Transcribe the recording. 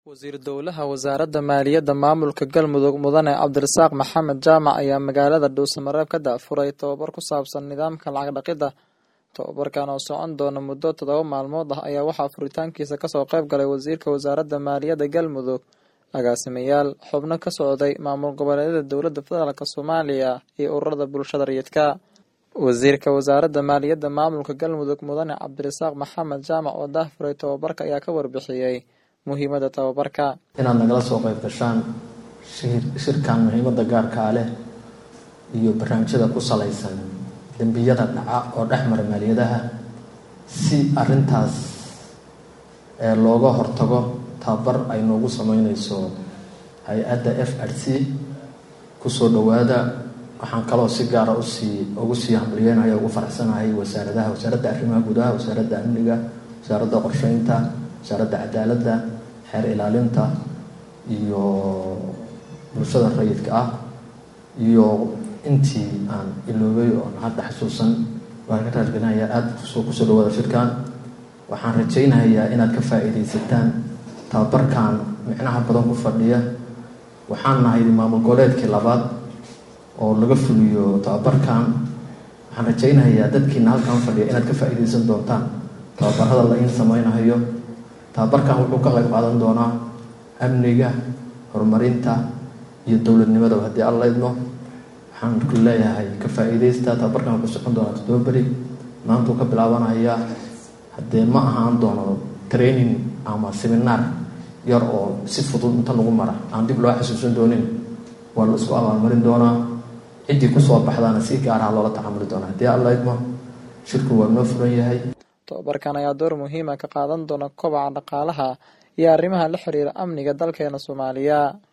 wasiir dowlaha wasaaradda maaliyadda maamulka galmudug mudane cabdirasaaq maxamed jaamac ayaa magaalada dhuusamareeb ka daafuray tobabar ku saabsan nidaamka lacag dhaqidda tobabarkan oo socon doona muddo toddoba maalmood ah ayaa waxaa furitaankiisa kasoo qayb galay wasiirka wasaaradda maaliyadda galmudug agaasimayaal xubno ka socday maamul goboleedyada dowladda federaalk soomaaliya iyo ururada bulshada rayidka wasiirka wasaaradda maaliyadda maamulka galmudug mudane cabdirasaaq maxamed jaamac oo daafuray tobabarka ayaa ka warbixiyey muhiimada tababarka inaad nagala soo qayb gashaan shirkan muhiimada gaarkaa leh iyo barnaamijyada ku salaysan dembiyada dhaca oo dhex mara maaliyadaha si arintaas looga hortago tababar ay noogu sameyneyso hay-adda f r c kusoo dhawaada waxaan kaloo si gaara usii ugu sii hambalyeynaya ugu faraxsanahay wasaaradaha wasaaradda arrimaha gudaha wasaaradda amniga wasaaradda qorsheynta wasaaradda cadaaladda xeer ilaalinta iyo bulshada rayidka ah iyo intii aan iloobay oon hadda xasuusan waan ka raargelinaya aada kusoo kusoo dhawaada shirkan waxaan rajaynayaa inaad ka faa-iideysataan tababarkan micnaha badan ku fadhiya waxaan nahay maamul goboleedkii labaad oo laga fuliyo tababarkan waxaan rajaynayaa dadkiina halkan fadhiya inaad ka faa-iideysan doontaan tababarada la iin sameynayo tababarkan wuxuu ka qayb qaadan doonaa amniga horumarinta iyo dowladnimada haddii alla idmo waxaan ku leeyahay ka faa-iideysta tababarkan wuxuu socon doonaa toddoba beri maantuu ka bilaabanaya haddee ma ahaan doono training ama seminaar yar oo si fudud inta lagu mara aan dib loo xasuusan doonin waa la isku abaalmarin doonaa ciddii kusoo baxdaana si gaaraha loola tacaamuli doonaa haddii alla idmo shirku waa noo furan yahay tobabarkan ayaa door muhiima ka qaadan doona kobaca dhaqaalaha iyo arrimaha la xiriira amniga dalkeena soomaaliya